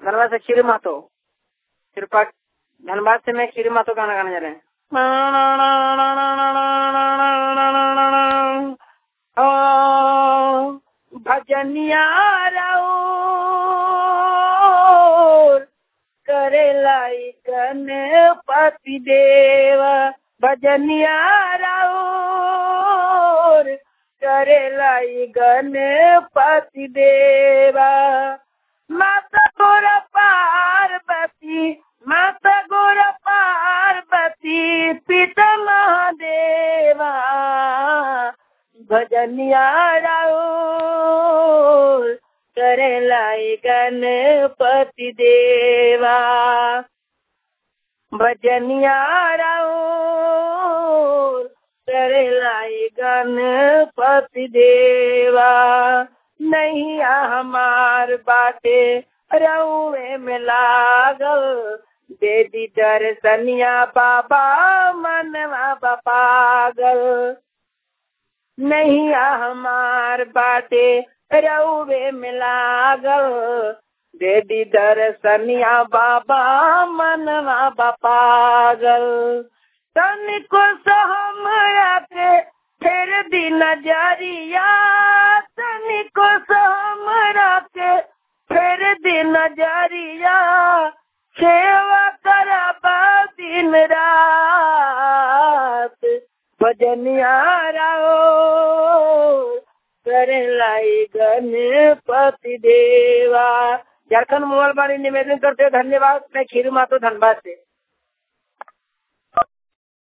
धनबाद से खीर मातो कृपा धनबाद से मैं खीर मातो गाना गाने जा रहे हैं भजनिया करे लाई गणपति देव भजनिया राउर करे लाई गणपति देवा माता गोर पार्वती माता गोर पार्वती पिता महादेवा भजनिया राउर करे लाई गणपति देवा भजनिया राउर करे लाई गणपति देवा नहीं हमार बाटे रउए में लागल दे दी दर्शनिया बाबा मनवा पागल नहीं हमार बाटे रउए में लागल दे दी दर्शनिया बाबा मनवा पागल तनिको सहमरा के फिर दी नजरिया तनिको सहमरा के फिर दी नजरिया सेवा करबा दिन रात भजनिया राओ करे लाई गणपति देवा झारखंड मोबाइल वाणी निवेदन करते धन्यवाद मैं खीरू मातो धनबाद से